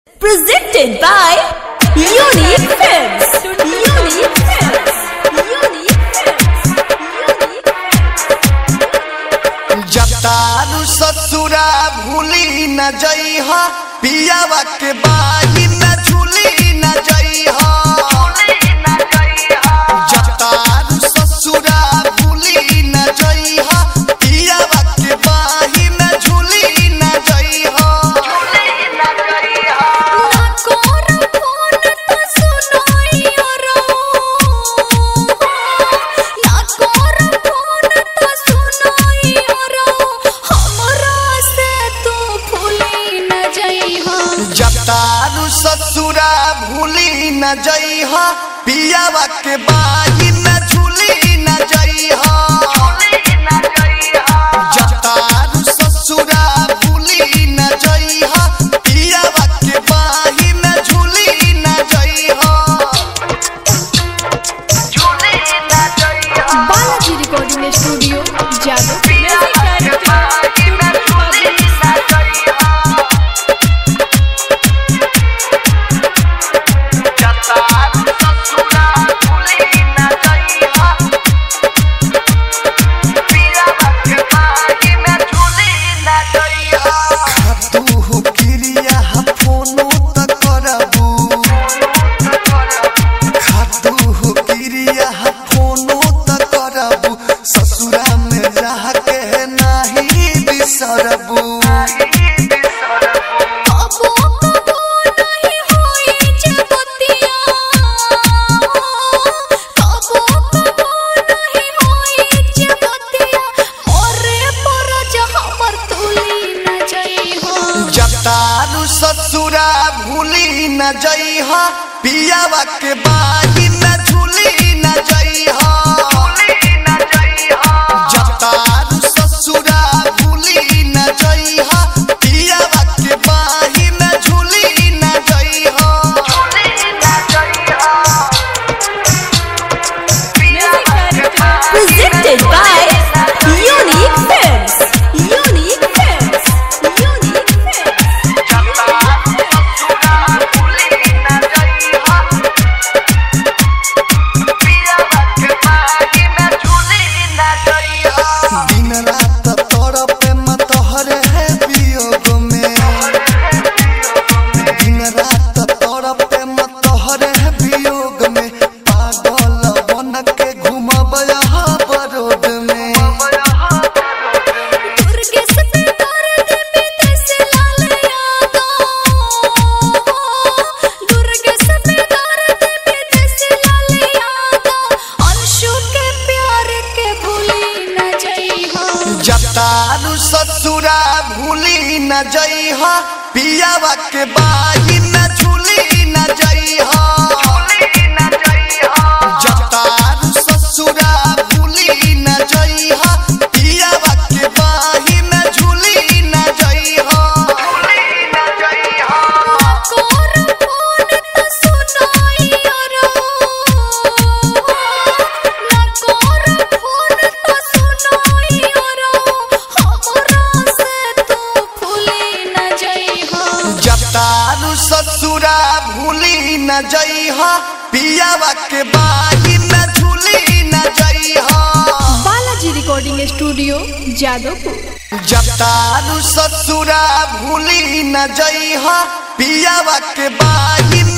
Presented by Unique Films. Unique Films. Unique Films. जतारू ससुरा भूली न जइह पियावा के बाही न झूली न जइह जतारू ससुरा भूली न जइह पियावा के बाही न झूली न जइह जतारू ससुरा भूली न जइह पियावा के बाही न झूली न जइह जतारू ससुरा भूली न जइह पियावा के बाही न झूली न जइह बालाजी रिकॉर्डिंग स्टूडियो जादव खातू क्रिया फोनो त करबू खातू क्रिया फोनो त करबू ससुरा में रह के नाही बिसरबू जतारू ससुरा भूली न जइह पियावा के बाही न झूली न जइह जतारू ससुरा भूली न जइह पियावा के बाही न झूली न जइह Presented by Unique Films. Unique Films. Unique Films. दिन रात तड़पे मतहर है वियोग में दिन रात तड़पे मतहर है वियोग में पागल बन के घूमब यहाँ बरोड में जतारू ससुरा भूली न जइह पियावा के बाही न झूली न जइह जतारू ससुरा भूली न जइह पियावा के बाही न झूली न जइह जतारू ससुरा भूली न जइह पियावा के बाही न झूली न जइह बालाजी रिकॉर्डिंग स्टूडियो जादवपुर जतारू ससुरा भूली न जइह पियावा के बाही